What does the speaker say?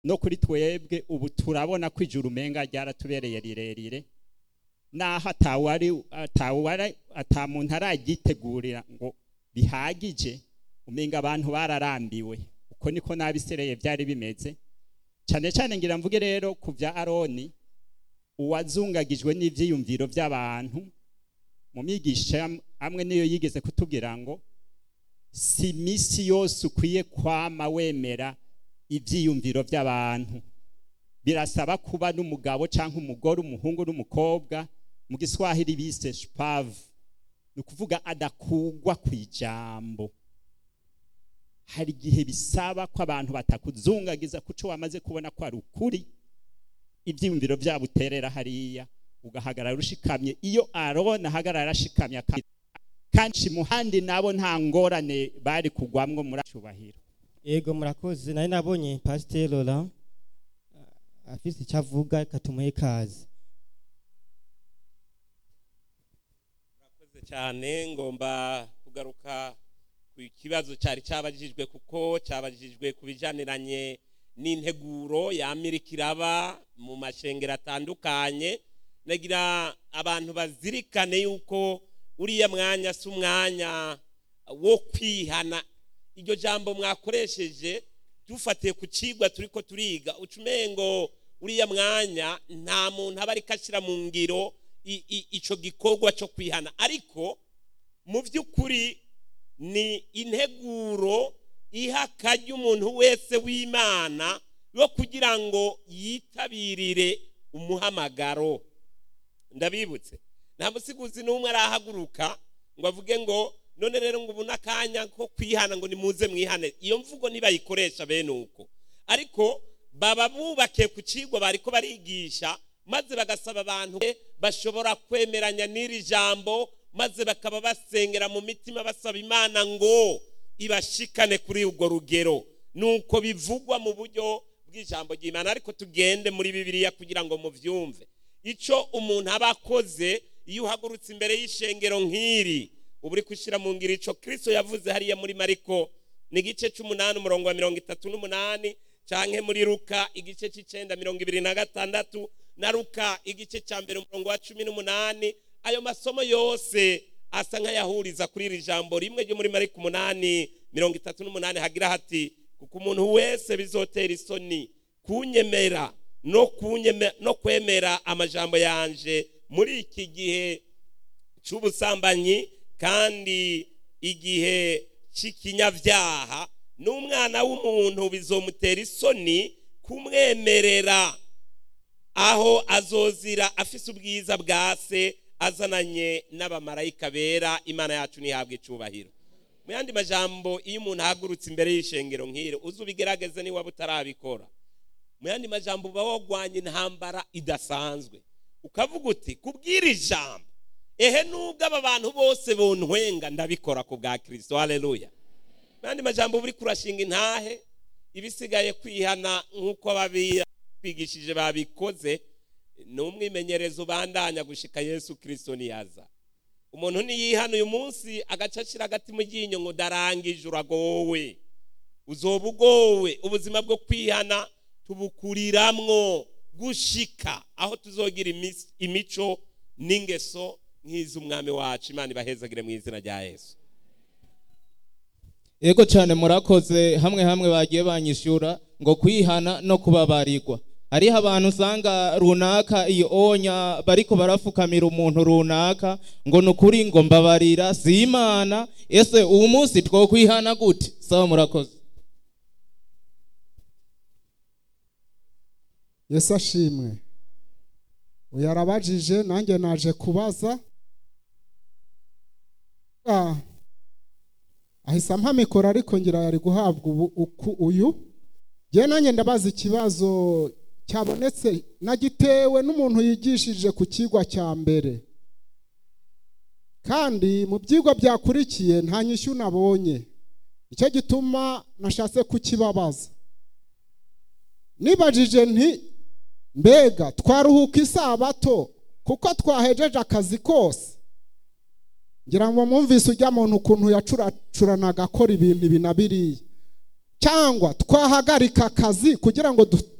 no kuri twebwe ubu turabona ko ijuru umenga ryaratubereye rirerire naho atawari atawari atamuntu aragitegurira ngo bihagije umenga abantu bararambiwe uko niko nabisereye byari bimeze cyane cyane ngira mvuge rero ku bya aroni uwazungagijwe n'ibyiyumviro by'abantu mu myigisha amwe niyo yigeze kutubwira ngo si iminsi yose ukwiye kwama wemera ibyiyumviro by'abantu birasaba kuba n'umugabo cyangwa umugore umuhungu n'umukobwa mu giswahili bise shupavu ni ukuvuga adakugwa ku ijambo hari igihe bisaba ko abantu batakuzungagiza kuco wamaze kubona ko ari ukuri ibyiyumviro byabo uterera hariya ugahagarara ushikamye iyo arona ahagarara ashikamye kandi muhandi nabo nta ngorane bari kugwamwo muri cyubahiro yego murakoze nari nabonye pasiteri Laurent afite icyo avuga katumuhe ikaze murakoze cyane ngomba kugaruka ku kibazo cyari cyabajijwe kuko cyabajijwe ku bijaniranye n'integuro yamirika iraba mu mashengero atandukanye nagira abantu bazirikane yuko uriya mwanya si umwanya wo kwihana iryo jambo mwakoresheje dufatiye ku kigwa turi ko turiga ucumengo uriya mwanya nta muntu aba ariko ashyira mu ngiro icyo gikorwa cyo kwihana ariko mu by'ukuri ni integuro iha akajya umuntu wese w'imana yo kugira ngo yitabirire umuhamagaro ndabibutse nta musiguzi n'umwe arahaguruka ngo avuge ngo none rero ngo ubu n'akanya ko kwihana ngo nimuze mwihane iyo mvugo ntibayikoresha bene uko ariko baba bubakiye ku kigo bari ko barigisha maze bagasaba abantu bashobora kwemeranya n'iri jambo maze bakaba basengera mu mitima basaba imana ngo ibashikane kuri urwo rugero nuko bivugwa mu buryo bw'ijambo ry'imana ariko tugende muri bibiliya kugira ngo mubyumve icyo umuntu aba akoze iyo uhagurutse imbere y'ishengero nk'iri uba uri gushyira mu ngiro icyo kirisito yavuze hariya muri mariko ni igice cy'umunani umurongo wa mirongo itatu n'umunani cyangwa muri ruka igice cy'icyenda mirongo ibiri na gatandatu na ruka igice cya mbere umurongo wa cumi n'umunani ayo masomo yose asa nk'ayahuriza kuri iri jambo rimwe ryo muri mariko umunani mirongo itatu n'umunani hagira hati kuko umuntu wese bizotera isoni kunyemera no kwemera amajambo yanje muri iki gihe cy'ubusambanyi kandi igihe cy'ikinyabyaha n'umwana w'umuntu bizomutera isoni kumwemerera aho azozira afise ubwiza bwa se azananye n'abamarayika bera imana yacu ntihabwe icubahiro mu yandi majambo iyo umuntu ahagurutse imbere y'ishengero nk'iri uzi ubigerageze niba utarabikora mu yandi majambo uba wagwanye intambara idasanzwe ukavuga uti kubwira ijambo ehe nubwo aba bantu bose bontwenga ndabikora ku bwa kirisito hareruya mu yandi majambo uba uri kurashinga intahe ibisigaye kwihana nk'uko twigishije babikoze ni umwimenyerezo ubandanya gushika yesu kirisito niyaza umuntu niyihana uyu munsi agaca ashyira agati mu ryinyo ngo darangije uragowe uzoba ugowe ubuzima bwo kwihana tubukuriramwo gushika aho tuzogira imico n'ingeso nk'iz'umwami wacu imana ibahezagire mu izina rya yesu yego cyane murakoze hamwe hamwe bagiye banyishyura ngo kwihana no kubabarirwa hariho abantu usanga runaka iyo onya bariko barafukamira umuntu runaka ngo ni ukuri ngo mbabarira si imana ese uwo munsi twokwihana gute sawa murakoze yesu ashimwe uyu arabajije nanjye naje kubaza ahise ampa mikoro ariko ngira yari guhabwa uyu njye nanjye ndabaza ikibazo cyabonetse nagitewe n'umuntu yigishije ku kigwa cya mbere kandi mu byigwa byakurikiye nta nyishyu nabonye nicyo gituma nashatse kukibabaza nibajije nti mbega twaruhuka isabato kuko twahejeje akazi kose ngira ngo mwumvise ujya muntu ukuntu yacuracuranaga akora ibintu ibi na biriya cyangwa twahagarika akazi kugira ngo du-